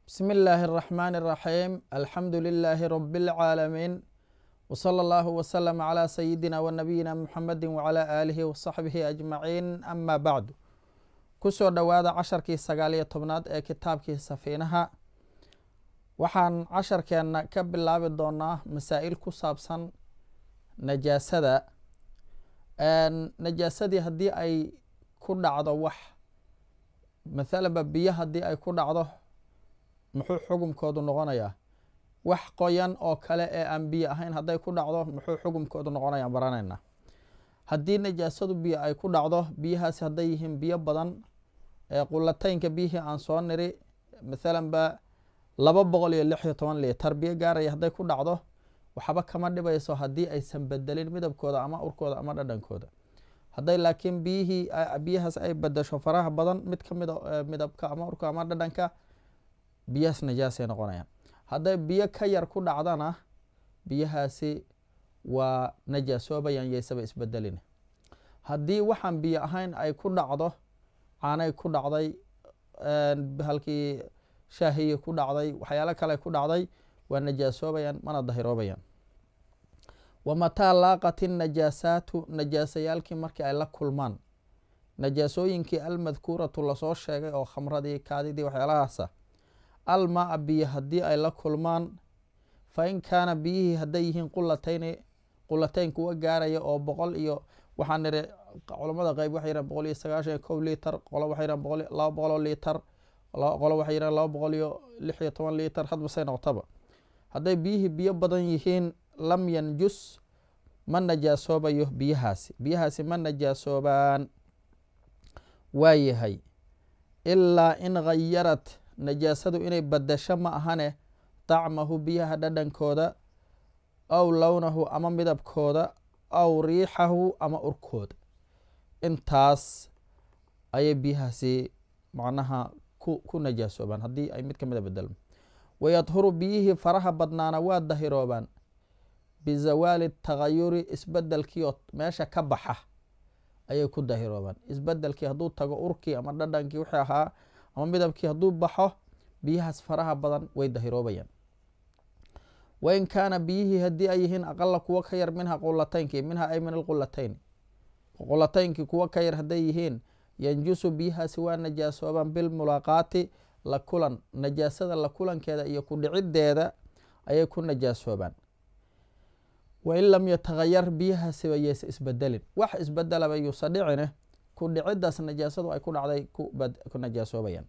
بسم الله الرحمن الرحيم الحمد لله رب العالمين وصلى الله وسلم على سيدنا ونبينا محمد وعلى آله وصحبه أجمعين أما بعد kusoo dhowaada casharkii sagaal iyo tobnaad ee kitaabkii safiinaha waxaan casharkeenna ka bilaabi doonaa masaa-il ku saabsan najaasada najaasadii haddii ay ku dhacdo wax mathalanba biyo haddii ay ku dhacdo muxuu xugumkoodu noqonayaa wax qoyan oo kale ee aan biyo ahayn hadday ku dhacdo muxuu xugumkoodu noqonayaan baranayna haddii najaasadu biyo ay ku dhacdo biyahaasi hadday yihiin biyo badan qulataynka biyihii aan soo niri mathalan ba laba boqol iyo lix iyo toban litar biyo gaaraya hadday ku dhacdo waxba kama dhibayso haddii aysan bedelin midabkooda ama urkooda ama dhadhankooda hadday laakiin biyihii biyahaas ay bedesho faraha badan mid ka mida midabka ama urka ama dhadhanka biyahaas najaasay noqonayaan hadday biyo ka yar ku dhacdana biyahaasi waa najaasoobayaan yaysaba isbedelin haddii waxaan biyo ahayn ay ku dhacdo caanay ku dhacday halkii shaahiyi ku dhacday waxyaalo kale ku dhacday waa najaasoobayaan mana dahiroobayaan wamataa laaqat innajaasaatu najaasayaalkii markii ay la kulmaan najaasooyinkii almadkuuratu lasoo sheegay oo khamradii kaadidii waxyaalahaasa almaa biyo haddii ay la kulmaan fa in kaana biyihii hadday yihiin qulatayni qulatayn kuwa gaaraya oo boqol iyo waxaa niri culamada qeyb waxay yiraan boqol iyo sagaashan iyo kow litar qolo waxay yiraan boqol laba boqoloo litar qolo waxay yiraan laba boqol iyo lix iyo toban litar hadbasay noqotaba hadday biyihii biyo badan yihiin lam yanjus ma najaasoobayo biyahaasi biyahaasi ma najaasoobaan waayahay ilaa in ghayarat najaasadu inay badasho ma ahane dacmahu biyaha dhadhankooda aw lownahu ama midabkooda aw riixahu ama urkooda intaas ayay biyahaasi macnaha ku ku najaasoobaan haddii ay mid ka mida bedelmo wayadhuru biyihii faraha badnaana waa dahiroobaan bizawaali tagayuri isbedelkiioo meesha ka baxa ayay ku dahiroobaan isbedelkii hadduu tago urkii ama dhadhankii wixii ahaa ama midabkii hadduu baxo biyahaas faraha badan way dahiroobayaan wain kaana biyihii haddii ay yihiin aqala kuwo ka yar minha qulataynkii minha ay min alqulatayn qulataynkii kuwo ka yar hadday yihiin yanjusu biyahaasi waa najaasoobaan bilmulaaqaati la kulan najaasada la kulankeeda iyo ku dhiciddeeda ayay ku najaasoobaan wain lam yatahayar biyahaasiba yeysa isbedelin wax isbedelaba yuusa dhicine ku dhiciddaas najaasadu ay ku dhacday ku najaasoobayaan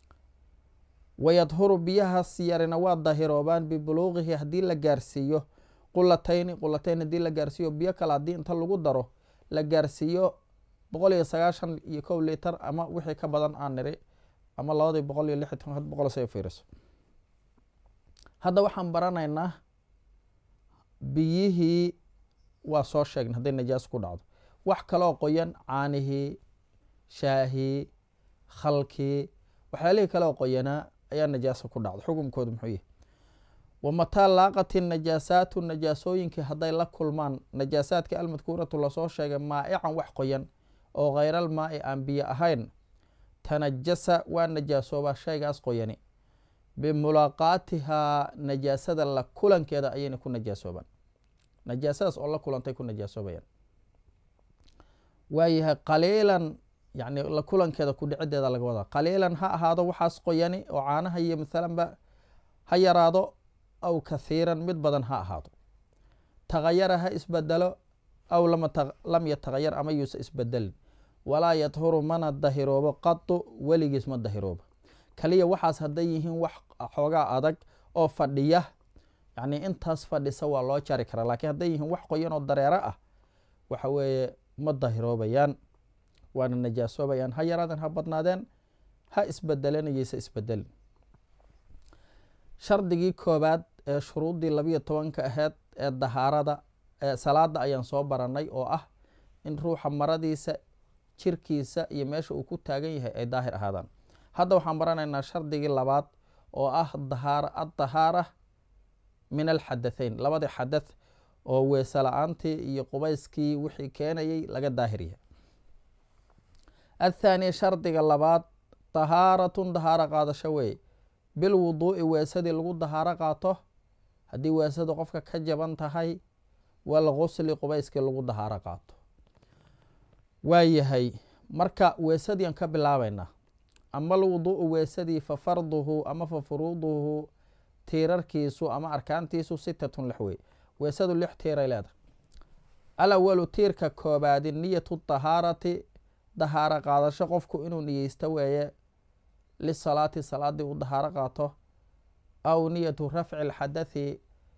wayadhuru biyahaas yarina waa dahiroobaan bibuluuqihi haddii la gaarsiiyo qulatayni qulatayn haddii la gaarsiiyo biyo kale haddii inta lagu daro la gaarsiiyo boqol iyo sagaashan iyo kow litar ama wixii ka badan aan niri ama labadii boqol iyo lix iyo toban boqol say fiiriso hadda waxaan baranaynaa biyihii waa soo sheegnay hadday najaaso ku dhacdo wax kaloo qoyan caanihii shaahii khalkii waxyaalihii kaleoo qoyanaa ayaa najaasa ku dhacda xukumkoodu muxuu yahy wamataa laaqati najaasaatu najaasooyinkii hadday la kulmaan najaasaadkii almadkuuratu lasoo sheegay maa'ican wax qoyan oo khayral maa'i aan biyo ahayn tanajasa waa najaasoobaa shaygaas qoyani bimulaaqaatihaa najaasada la kulankeeda ayayna ku najaasoobaan najaasadaas oo la kulantay ku najaasoobayaan waayahay qaliilan yani la kulankeeda ku dhicideeda laga wadaa qaliilan ha ahaado waxaas qoyani oo caanaha iyo mathalanba ha yaraado aw kathiiran mid badan ha ahaado tagayara ha isbedelo aw lam yatagayar ama yuusa isbedelin walaa yadhuru mana dahiroobo qadu weligiis ma dahiroobo kaliya waxaas hadday yihiin wax xoogaa adag oo fadhiya yani intaas fadhisa waa loo jari karaa lakiin hadday yihiin wax qoyan oo dareero ah waxa weeye ma dahiroobayaan waana najaasoobayaan ha yaraadeen ha badnaadeen ha isbedeleen iyeysa isbedelin shardigii koobaad ee shuruuddii labiyo tobanka aheyd ee dahaarada ee salaada ayaan soo baranay oo ah in ruuxa maradiisa jirkiisa iyo meesha uu ku taagan yahay ay daahir ahaadaan hadda waxaan baranaynaa shardigii labaad oo ah addahaara min alxadathayn labadii xadath oo weese la-aantii iyo qubayskii wixii keenayay laga daahiryahay athaani shardiga labaad tahaaratun dahaaro qaadasho weeye bilwuduu'i weesadii lagu dahaaro qaato haddii weesadu qofka ka jaban tahay walgusli qubayskii lagu dahaaro qaato waayahay marka weesadiian ka bilaabaynaa ama alwuduu'u weesadii fa farduhu ama fa furuuduhu tiirarkiisu ama arkaantiisu sitatun lix wey weesadu lix tiiray leedahay alawalu tiirka koobaadi niyatu dahaarati dahaaro qaadasho qofku inuu niyeysto weeye lisalaati salaadii uu dahaaro qaato aw niyatu rafci alxadathi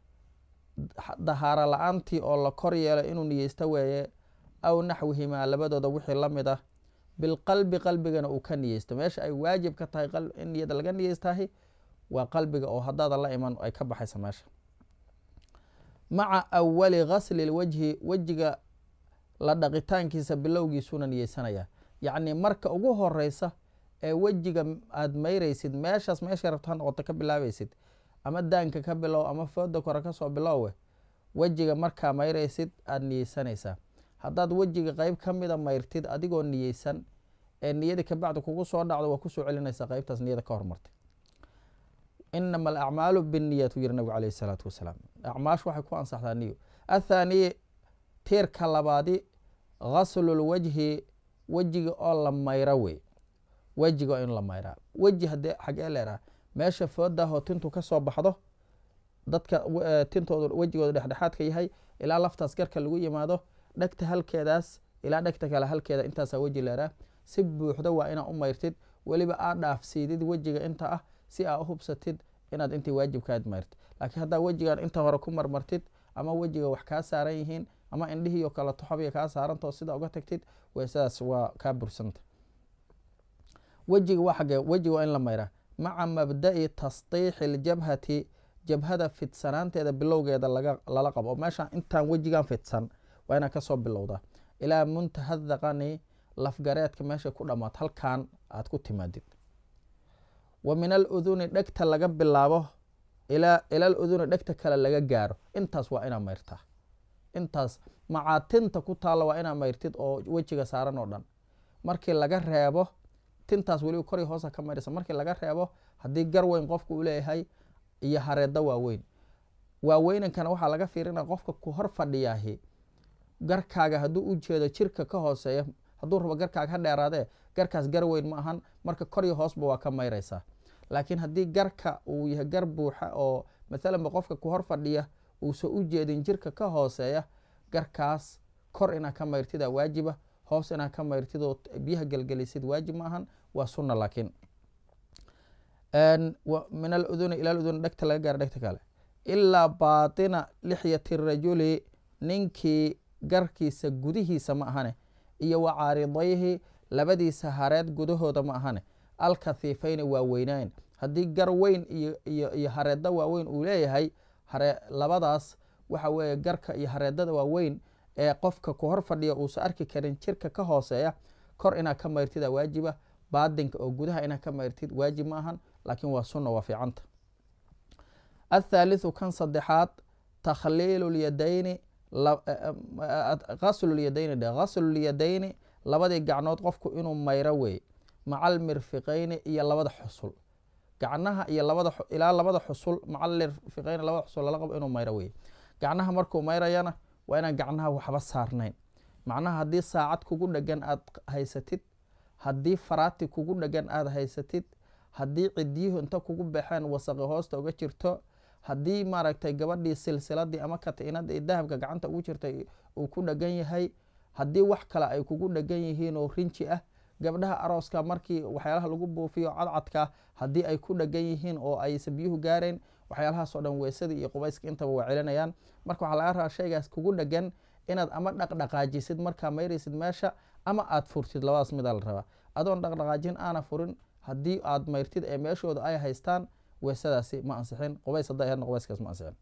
dahaaro la-aantii oo la kor yeelo inuu niyeysto weeye aw naxwihimaa labadooda wixii la mid ah bilqalbi qalbigana uu ka niyeysto meesha ay waajib ka tahay in niyada laga niyeystahay waa qalbiga oo haddaada la iman ay ka baxaysa meesha maca awali gasli lwajhi wejiga la dhaqitaankiisa bilowgiisuna niyeysanaya yacni marka ugu horeysa ee wejiga aada mayraysid meeshaas meeshay rabto ha noqoto ka bilaabaysid ama daanka ka bilow ama fooda kore kasoo bilowwe wejiga markaa mayraysid aada niyeysanaysaa haddaad wejiga qeyb ka mida mayrtid adigoo niyeysan ee niyada kabacdi kugu soo dhacdo waa kusoo celinaysaa qeybtaas niyada ka hormartay inama alacmaalu binniyat u yiri nabigu caleyhi isalaatu wasalaam acmaash waxay ku ansaxdaa niyo athaaniye tiirka labaadi ghaslulwajhi wejiga oo la mayro wey wejiga in la mayraa weji haddee xagee leeraa meesha foodahoo tintu kasoo baxdo dadka tintoodu wejigooda dhexdhexaadka yahay ilaa laftaas garka lagu yimaado dhegta halkeedaas ilaa dhegta kale halkeeda intaasaa weji leeraa si buuxda waa inaa u mayrtid weliba aa dhaafsiidid wejiga inta ah si aa u hubsatid inaad intii waajibkaad mayrtid laakiin haddaa wejigan inta hore ku marmartid ama wejiga wax kaa saaran yihiin ama indhihiio kale toxobiga kaa saarantao sida uga tagtid weesadaas waa kaa bursanta wejiga waa xagee wejiga waa in la mayraa maca mabda'i tasdiixi ljabhati jabhada fidsanaanteeda bilowgeeda lala qabo oo meeshaan intaan wejigan fidsan waa inaa kasoo bilowdaa ilaa muntaha daqani lafgareedka meeshay ku dhamaato halkan aad ku timaadid wa min aluduni dhegta laga bilaabo ila aluduni dhegta kale laga gaaro intaas waa inaa mayrtaa intaas macaatinta ku taalla waa inaa mayrtid oo wejiga saaran oo dhan markii laga reebo tintaas weliba kori hoosa ka mayraysa markii laga reebo haddii gar weyn qofku uu leeyahay iyo hareeda waaweyn waaweynankana waxaa laga fiirina qofka ku hor fadhiyaahi garkaaga hadduu u jeedo jirka ka hooseeya hadduu rabo garkaaga ha dheeraadee garkaas gar weyn ma ahan marka koryo hoosba waa ka mayraysaa laakiin haddii garka uu yahay gar buuxa oo mathalanba qofka ku hor fadhiya uusan u jeedin jirka ka hooseeya garkaas kor inaa ka mayrtida waajiba hoos inaa ka mayrtid oo biyaha gelgelisid waajib ma ahan waa sunna laakiin min aluduni ila uduni dhegta laga gaara dhegta kale ilaa baatina lixyati rajuli ninkii garkiisa gudihiisa ma ahane iyo wa caaridayhi labadiisa hareed gudahooda ma ahane alkathiifayni waa weynaayn haddii gar weyn iyo hareeda waaweyn uu leeyahay labadaas waxa weeye garka iyo hareedada waaweyn ee qofka ku hor fadhiya uusan arki karin jirka ka hooseeya kor inaa ka mayrtida waajiba baadinka oo gudaha inaa ka mayrtid waajib ma ahan laakiin waa sunna waa fiicanta athaalithu kan saddexaad takhliilu lyadayni gaslulyadayni dhe gaslulyadayni labadii gacnood qofku inuu mayro weeye maca almirfiqayni iyo labada xusul gacnaha iyo labada ilaa labada xusul maca almirfiqayni labada xusul lala qabo inuu mayro weye gacnaha markuu mayrayana waa inaan gacnaha waxba saarnayn macnaha haddii saacad kugu dhegan aad haysatid haddii faraati kugu dhegan aada haysatid haddii cidyuhu inta kugu baxeen wasaqi hoosta uga jirto haddii maaragtay gabadhii silsiladii ama katiinadii dahabka gacanta ugu jirtay uu ku dhegan yahay haddii wax kale ay kugu dhegan yihiin oo rinji ah gabdhaha arooska markii waxyaalaha lagu buufiyo cadcadka haddii ay ku dhegan yihiin oo aysan biyuhu gaareen waxyaalahaas oo dhan weesadii iyo qubayska intaba waa celinayaan marka waxaa laga rabaa shaygaas kugu dhegan inaad ama dhaqdhaqaajisid markaa mayraysid meesha ama aad furtid labadaas midaa la rabaa adoon dhaqdhaqaajin aana furin haddii aad mayrtid ee meeshooda ay haystaan weesadaasi ma ansixin qubays hadday ahaydna qubayskaas ma ansixin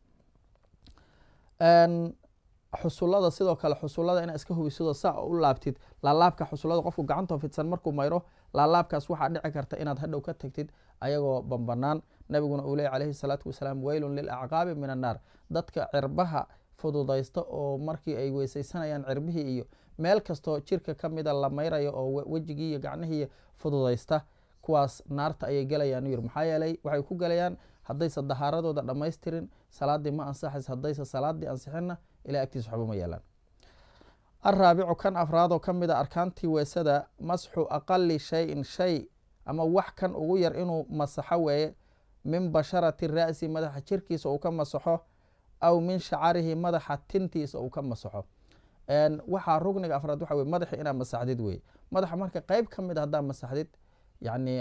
xusulada sidoo kale xusulada inaa iska hubisidoo saa u laabtid laalaabka xusulada qofku gacantoo fidsan markuu mayro laalaabkaas waxaa dhici karta inaad hadhow ka tagtid ayagoo banbanaan nabiguna uu ley calayhi salaatu wasalaam weylun lilacqaabi min annaar dadka cirbaha fududaysta oo markii ay weysaysanayaan cirbihii iyo meel kastoo jirka ka mida la mayrayo oo wejigii iyo gacnihii fududaysta kuwaas naarta ayay gelayaan yiri maxaa yeelay waxay ku gelayaan haddaysa dahaaradooda dhammaystirin salaadii ma ansaxaysa haddaysa salaadii ansixinna ilahay agtiisa waxba ma yeelaan alraabicu kan afraadoo ka mid a arkaantii weesada masxu aqali shayin shay ama wax kan ugu yar inuu masaxo weeye min basharati ra'si madaxa jirkiisa uu ka masaxo aw min shacarihi madaxa tintiisa uu ka masaxo waxaa rugniga afraad waxa wey madaxi inaad masaxdid wey madaxa marka qeyb ka mid a haddaad masaxdid yacni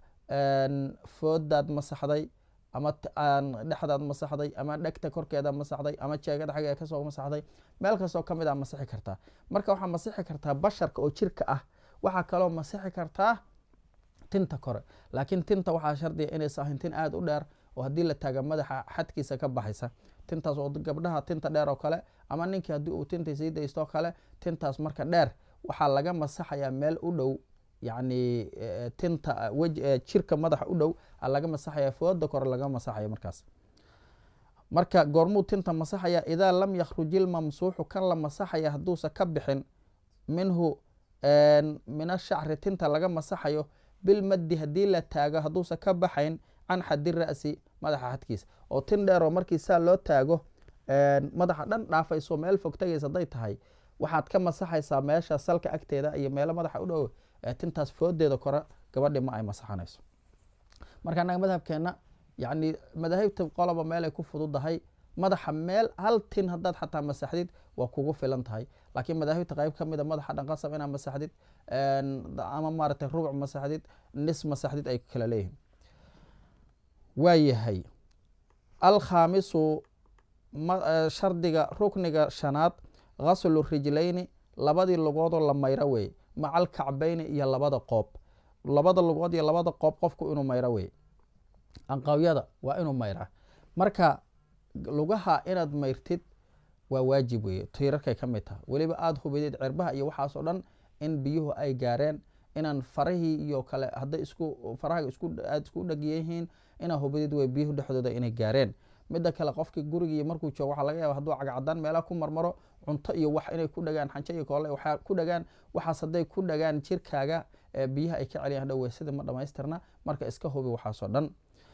foodaad masaxday ama dhexdaad masaxday ama dhegta korkeeda masaxday ama jeegada xaggeeda kasoo masaxday meel kastoo ka mid a masixi kartaa marka waxaa masixi kartaa basharka oo jirka ah waxaa kaloo masixi kartaa tinta kore laakiin tinta waxaa shardiga inaysa ahayn tin aada u dheer oo haddii la taaga madaxa xadkiisa ka baxaysa tintaas oo gabdhaha tinta dheer oo kale ama ninkii haddii uu tinta sii daystoo kale tintaas marka dheer waxaa laga masaxayaa meel u dhow yacni tinta jirka madaxa u dhow a laga masaxaya fooda kore laga masaxaya markaas marka goormuu tinta masaxaya idaa lam yakhruji ilmamsuuxu kan la masaxaya hadduusa ka bixin minhu min ashacri tinta laga masaxayo bilmaddi haddii la taago hadduusa ka baxayn can xadi ra'si madaxa xadkiisa oo tin dheeroo markii saa loo taago madaxa dhan dhaafayso meel fog tagaysa hadday tahay waxaad ka masaxaysaa meesha salka agteeda iyo meelo madaxa u dhow tintaas foodeeda kore gabadhi ma ay masaxanayso marka annaga madhabkeenna yacni madaahibta qoloba meelay ku fududahay madaxa meel hal tin haddaad xataa masaxdid waa kugu filan tahay laakiin madaahibta qayb ka mid a madaxa dhanqasab inaad masaxdid ama maaragtay rubuc masaxdid nis masaxdid ay kala leeyihin waayahay alkhaamisu shardiga rukniga shanaad ghaslu rijlayni labadii lugoodoo la mayro wey maca alkacbayni iyo labada qoob labada lugood iyo labada qoob qofku inuu mayro wey anqawyada waa inuu mayraa marka lugaha inaad mayrtid waa waajib weye tiirarkay ka mid taha weliba aada hubideed cirbaha iyo waxaasoo dhan in biyuhu ay gaareen inaan farahii iyo kale hadday isku faraha isku aada isku dhegyihiin inaa hubidid wey biyuhu dhexdooda inay gaareen midda kale qofkii gurigii markuu joogo waxaa laga yaaba hadduu cagcadaan meelaha ku marmaro cunto iyo wax inay ku dhagaan xanjo iyo koole waxaa ku dhagaan waxaas hadday ku dhagaan jirkaaga biyaha ay ka celiyaan hadhow weysada ma dhamaystirna marka iska hubi waxaasoo dhan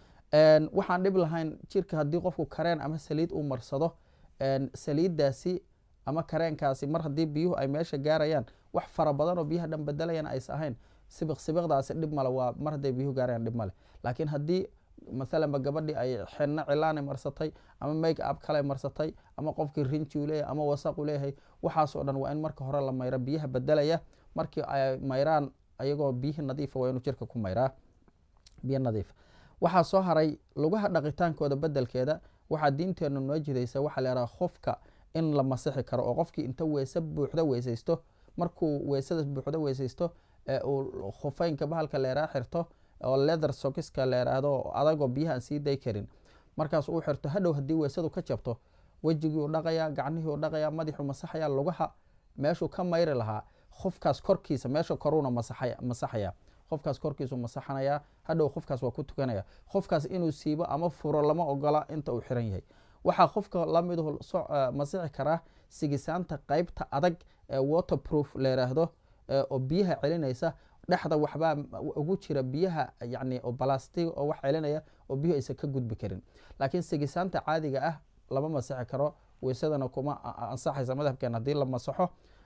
waxaan dhib lahayn jirka haddii qofku kareen ama saliid uu marsado saliiddaasi ama kareenkaasi mar haddii biyuhu ay meesha gaarayaan wax fara badan oo biyaha dhan bedelayan aysa ahayn sibiq sibiqdaasi dhib male waa mar hadday biyuhu gaarayaan dhib male laakiin haddii maalanba gabadhii ay xinno cilaanay marsatay ama make up kale marsatay ama qofkii rinji u leeyahay ama wasaqu leeyahay waxaasoo dhan waa in marka hore la mayro biyaha bedelaya markii ay mayraan ayagoo biyihii nadiifa waa inuu jirka ku mayraa biyo nadiif waxaa soo haray lugaha dhaqitaankooda bedelkeeda waxaa diinteennu noo jidaysa waxaa la yhaha khofka in la masixi karo oo qofkii inta weese buuxda weysaysto markuu weesada buuxda weysaysto ee uu khufeynka bahalka leeraa xirto oo leather sokiska la yhaahdo adagoo biyaha aan sii day karin markaas uu xirto hadhow haddii weesadu ka jabto wejigii u dhaqayaa gacnihii u dhaqayaa madaxuu masaxaya lugaha meeshuu ka mayri lahaa qofkaas korkiisa meesha koruuna masaxaya qofkaas korkiisu masaxanayaa hadhow qofkaas waa ku tukanaya qofkaas inuu siibo ama furo lama ogola inta uu xiran yahay waxaa qofka lamidu masixi karaa sigisaanta qeybta adag ee waterproof la yiraahdo oo biyaha celinaysa dhexda waxbaa ugu jira biyaha yani oo balastig oo wax celinaya oo biyuhu aysan ka gudbi karin laakiin sigisaanta caadiga ah lama masixi karo weysadana kuma ansaxaysa madhabkeena haddii la masaxo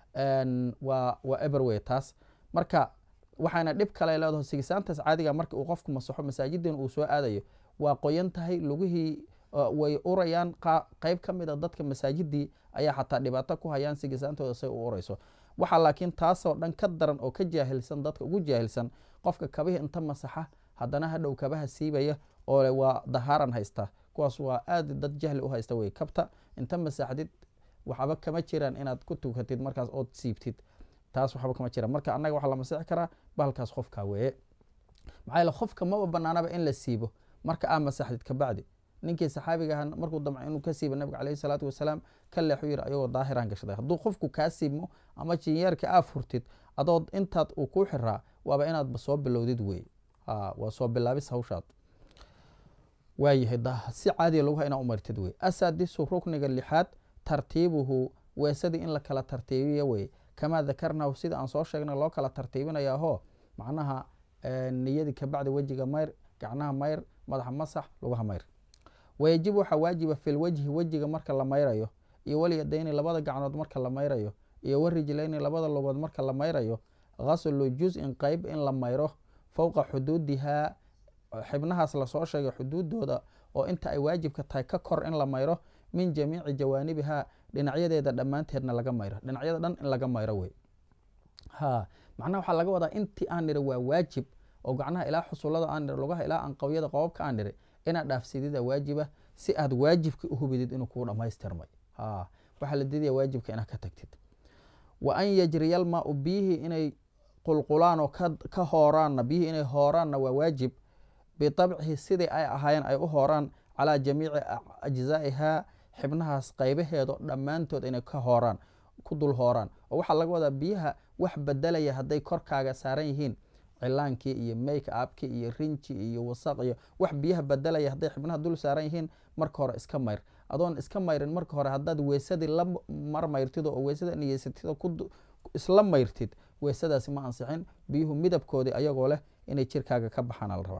waa waa eberway taas marka waxaana dhib kale leedaho sigisaantaas caadiga marka uu qofku masaxo masaajidin uu soo aadayo waa qoyan tahay lugihii way urayaan qeyb ka mid a dadka masaajidii ayaa xataa dhibaato ku hayaan sigisaantooda say u urayso waxaa laakiin taasoo dhan ka daran oo ka jaahilsan dadka ugu jaahilsan qofka kabihii inta masaxa haddana hadhow kabaha siibaya oo waa dahaaran haysta kuwaas waa aad dad jahli u haysta wey kabta inta masaxdid waxba kama jiraan inaad ku tukatid markaas ood siibtid taas waxba kama jiraan marka annaga waxaa la masixi karaa bahalkaas qofka weeye maxaa yaele qofka maba banaanaba in la siibo marka aa masaxdid kabacdi ninkii saxaabiga aha markuu damco inuu ka siibo nabiga caleyhi salaatu wasalaam ka leexu yiri ayagoo daahiraan gashaday hadduu qofku kaa siibmo ama jinyeerka aa furtid adood intaad uu kuu xiraa waaba inaadba soo bilowdid wey waa soo bilaabis hawshaad waayahay si caadiya laguha inaa umartid wey asaadisu rukniga lixaad tartiibuhu weesadii in la kala tartiibiya wey kamaa dakarnahu sida aan soo sheegnay loo kala tartiibinayaahoo macnaha niyadii kabacdi wejiga mayr gacnaha mayr madaxa masax lugaha mayr wayajib waxaa waajiba fi lwajhi wejiga marka la mayrayo iyo walyadayni labada gacnood marka la mayrayo iyo warijlayni labada logood marka la mayrayo gaslu juz-in qeyb in la mayro fowqa xuduudihaa xibnahaas lasoo sheegay xuduudooda oo inta ay waajibka tahay ka kor in la mayro min jamiici jawaanibihaa dhinacyadeeda dhammaanteedna laga mayro dhinacyada dhan in laga mayro wey ha macnaha waxaa laga wadaa intii aan niri waa waajib oo gacnaha ilaa xusulada aan niri lugaha ilaa anqawyada qobabka aan niri inaad dhaafsidida waajiba si aad waajibka u hubidid inuu kuu dhammaystirmay ha waxaa la diidaya waajibka inaad ka tagtid wa an yajriyalmaa-u biyihii inay qulqulaan oo ka hooraanna biyihii inay hooraanna waa waajib bitabcihi sidii ay ahaayeen ay u hooraan calaa jamiici ajzaa'ihaa xibnahaas qaybaheedo dhammaantood inay ka hooraan ku dul hooraan oo waxaa laga wadaa biyaha wax bedelaya hadday korkaaga saaran yihiin cilaankii iyo make upkii iyo rinji iyo wasaq iyo wax biyaha bedelaya hadday xibnaha dul saaran yihiin marka hore iska mayr adoon iska mayrin marka hore haddaad weysadii la mar mayrtid oo weysada niyeysatid isla mayrtid weysadaasi ma ansixin biyuhu midabkoodii ayagoo leh inay jirkaaga ka baxaana la rabaa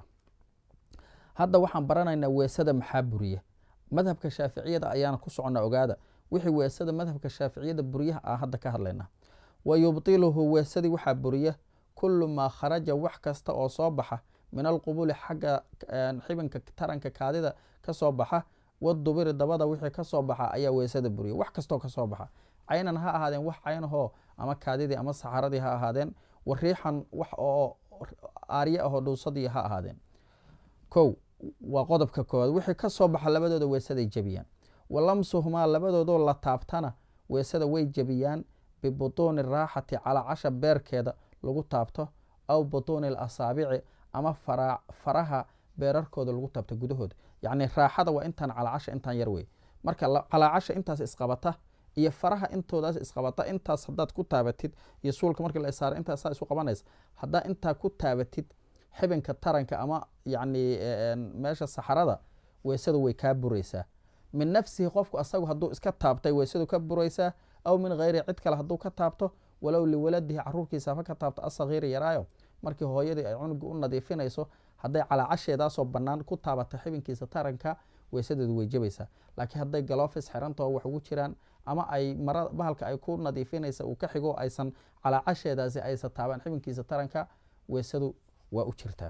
hadda waxaan baranaynaa weesada maxaa buriya madhabka shaaficiyada ayaana ku socona ogaada wixii weesada madhabka shaaficiyada buryaha ah hadda ka hadlaynaa wa yubtiluhu weesadii waxaa buriya kullu maa kharaja wax kasta oo soo baxa min alqubuli xagga xibinka taranka kaadida ka soo baxa wadubiri dabada wixii ka soo baxa ayaa weesada buriya wax kastoo ka soo baxa caynan ha ahaadeen wax caynahoo ama kaadidii ama saxaradii ha ahaadeen wariixan wax oo aarye ahoo dhuusadii ha ahaadeen kow waa qodobka koowaad wixii ka soo baxa labadooda weesaday jebiyaan wa lamsuhumaa labadoodoo la taabtana weesada way jebiyaan bibutuuni raaxati calaa casha beerkeeda lagu taabto aw butuuni lasaabici ama faraha beerarkooda lagu taabto gudahooda yacni raaxada waa intaan calaacasha intaan yar wey marka calaacasha intaas isqabata iyo faraha intoodaas isqabata intaas haddaad ku taabatid iyo suulka markii la saaro intaasaa isu qabanaysa haddaa intaa ku taabatid xibinka taranka ama yacni meesha saxarada weysadu way kaa buraysaa min nafsihi qofku asagu hadduu iska taabtay weysadu ka buraysaa aw min hayri cid kale hadduu ka taabto walow liwaladihi caruurkiisa ha ka taabto asagiiri yaraayo markii hooyadii ay cunuga u nadiifinayso hadday calaacasheedaasoo bannaan ku taabato xibinkiisa taranka weysadeedu way jebaysaa laakiin hadday galofis xirantao wax ugu jiraan ama ay mara bahalka ay ku nadiifinaysa uu ka xigo aysan calaacasheedaasi aysan taabaan xibinkiisa taranka weysadu waa u jirtaa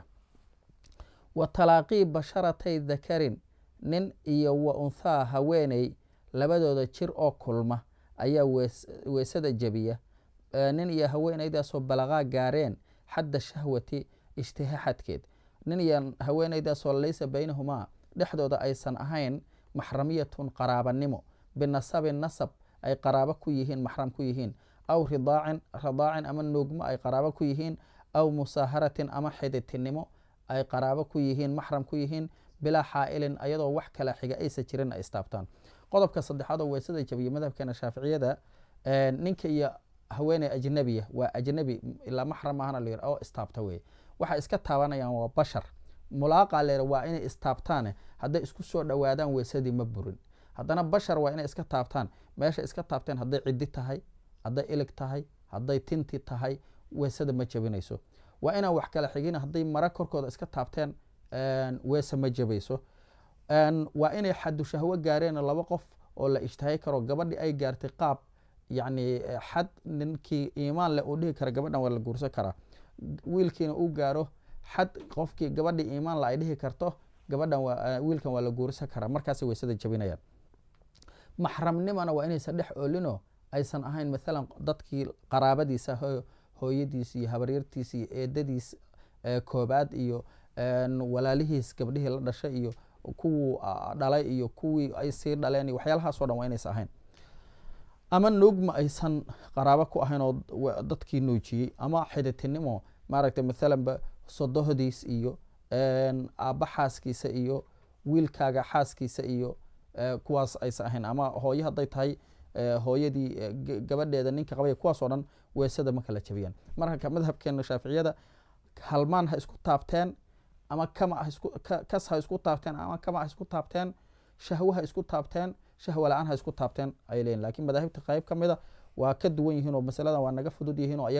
wa talaaqii basharatay dakarin nin iyo wa unthaa haweeney labadooda jir oo kulma ayaa weysada jebiya nin iyo haweeneydaasoo balaqaa gaareen xadda shahwati ishtiha xadkeed nin iyo haweeneydaasoo laysa baynahumaa dhexdooda aysan ahayn maxramiyatun qaraabanimo binasabin nasab ay qaraabo ku yihiin maxram ku yihiin aw ridaacin ridaacin ama nuugmo ay qaraabo ku yihiin aw musaaharatin ama xiditinimo ay qaraabo ku yihiin maxram ku yihiin bilaa xaa'ilin ayadoo wax kala xiga aysa jirin ay istaabtaan qodobka saddexaad oo weysada jabiya madhabkeena shaaficiyada ninka iyo haweeney ajnabiya waa ajnabi ilaa maxram ahana la yir oo istaabta weye waxay iska taabanayaan waa bashar mulaaqa leer waa inay istaabtaane hadday isku soo dhowaadaan weysadii ma burin haddana bashar waa inay iska taabtaan meesha iska taabteen hadday ciddi tahay hadday ilig tahay hadday tinti tahay weesada ma jebinayso waa inaan wax kala xigin hadday mara korkooda iska taabteen weese ma jebayso waa inay xadu shahwo gaareen laba qof oo la ishtahay karo gabadhi ay gaartay qaab yacni xad ninkii iimaan leh uu dhihi kara gabadhan waa la guursan karaa wiilkiina uu gaaro xad qofkii gabadhii iimaan la ay dhihi karto gabadhan wiilkan waa la guursan karaa markaasay weysada jabinayaan maxramnimana waa inaysan dhex oolinoo aysan ahayn maalan dadkii qaraabadiisa hooyadiis iyo habaryartiis iyo eedadiis koobaad iyo walaalihiis gabdhihii la dhashay iyo kuwuu dhalay iyo kuwii ay sii dhaleen iyo waxyaalahaasoo dhan waa inaysan ahayn ama nuugma aysan qaraabo ku ahayn oo dadkii nuujiyey ama xiditinimo maaragtay maalanba sodohdiis iyo aabba xaaskiisa iyo wiilkaaga xaaskiisa iyo kuwaas aysan ahayn ama hooye hadday tahay hooyadii gabadheeda ninka qabay kuwaasoo dhan weesada ma kala jabiyaan marka madhabkeena shaaficiyada halmaan ha isku taabteen ama kama kas ha isku taabteen ama kama ha isku taabteen shahwo ha isku taabteen shahwa la-aan ha isku taabteen ay leeyihin lakiin madaahibta qayb ka mida waa ka duwan yihiin oo masaladan waa naga fudud yihiin oo ayaga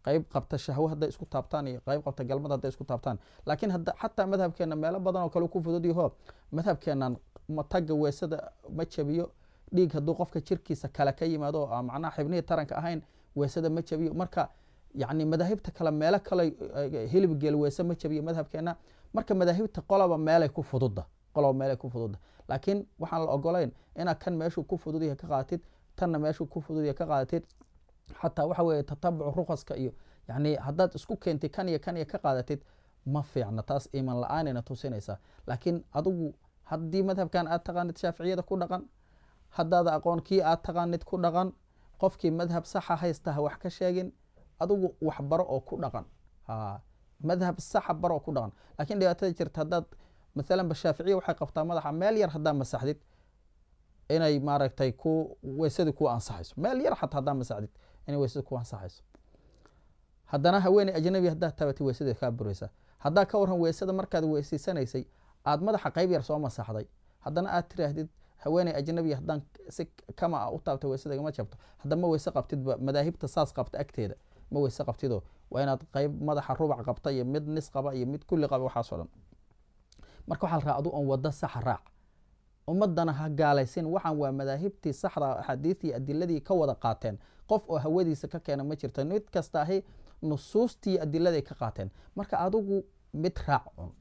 qeyb qabta shahwo hadday isku taabtaan iyo qeyb qabta galmada hadday isku taabtaan laakiin hadda xataa madhabkeena meelo badan oo kale ku fudud yaho madhabkeenan matagga weesada ma jabiyo dhiig hadduu qofka jirkiisa kale ka yimaado oo macnaha xibnihii taranka ahayn weesada ma jabiyo marka yacni madaahibta kale meelo kale hilib geel weese ma jabiyo madhabkeena marka madaahibta qoloba meelay ku fududda qoloba meelay ku fududda laakiin waxaan la ogolayn inaad kan meeshuu ku fudud yahay ka qaadatid tanna meeshuu ku fudud yahay ka qaadatid xataa waxa weeye tatabucu rukaska iyo yani haddaad isku keentay kan iyo kan iyo ka qaadatid ma fiicna taas iiman la-aanayna tusinaysaa laakiin adigu haddii madhabkan aad taqaanid shaaficiyada ku dhaqan haddaada aqoon kii aad taqaanid ku dhaqan qofkii madhab saxa haysta ha wax ka sheegin adigu wax baro oo ku dhaqan madhab saxa baro oo ku dhaqan lakiin dhibaatada jirta haddaad maalan ba shaaficiya waxay qabtaa madaxa meel yar haddaa masaxdid inay maaragtay ku weysadii ku ansaxayso meel yar xataa haddaa masaxdid inay weysada ku ansaxayso haddana haweeney ajnabi haddaad tabatay weysadeed kaa buraysaa haddaa ka waran weysada markaad weysaysanaysay aad madaxa qeyb yar soo masaxday haddana aad tiraahdid haweeney ajnabi haddaan si kama a u taabta weysadagama jabto haddama weyse qabtidba madaahibta saas qabta agteeda ma weyse qabtido waa inaad qeyb madaxa rubac qabta iyo mid nis qaba iyo mid kulli qaba waxaasoo dhan marka waxaa la raa adu on waddo saxa raac ummadana ha gaalaysin waxaan waa madaahibtii saxda axaadiistii adiladii ka wada qaateen qof oo hawadiisa ka keena ma jirto mid kasta ahi nusuustii adiladay ka qaateen marka adigu mid raac un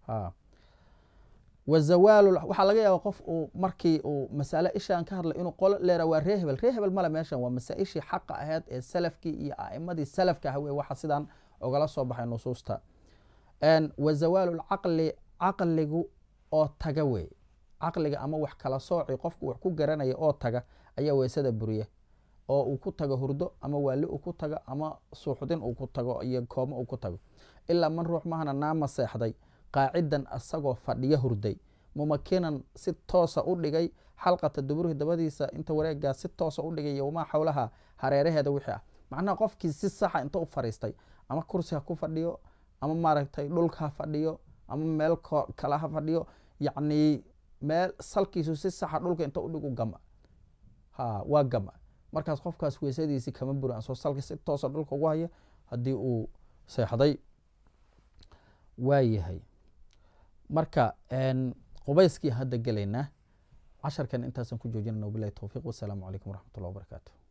wazawaal waxaa laga yaaba qof uu markii uu masale ishaan ka hadlay inuu qolo leera waa ree hebel ree hebel male meeshan waa masaa-ishii xaqa aheyd ee salafkii iyo a'imadii salafka ah wey waxa sidaan ogala soo baxay nusuusta wazawaalu lcaqli caqligu oo taga wey caqliga ama wax kala sooci qofku wax ku garanaya oo taga ayaa weysada buriya oo uu ku tago hurdo ama waali uu ku tago ama suuxdin uu ku tago iyo koomo uu ku tago ilaa man ruux mahana naama seexday qaacidan asagoo fadhiyo hurday mumakinan si toosa u dhigay xalqata duburhi dabadiisa inta wareegaa si toosa u dhigay yowmaa xowlaha hareeraheeda wixii ah macnaha qofkii si saxa inta u fariistay ama kursi ha ku fadhiyo ama maaragtay dhulka ha fadhiyo ama meel kale ha fadhiyo yacni meel salkiisu si saxa dhulka inta u dhigu gama ha waa gama markaas qofkaas weysadiisii kama buran soo salka si toosa dhulka ugu haya haddii uu seexday waa yahay marka qubayskii hadda gelaynaa casharkan intaasaan ku joojinana wabilahi towfiiq wasalaamu calaykum waraxmat ullah wabarakaatu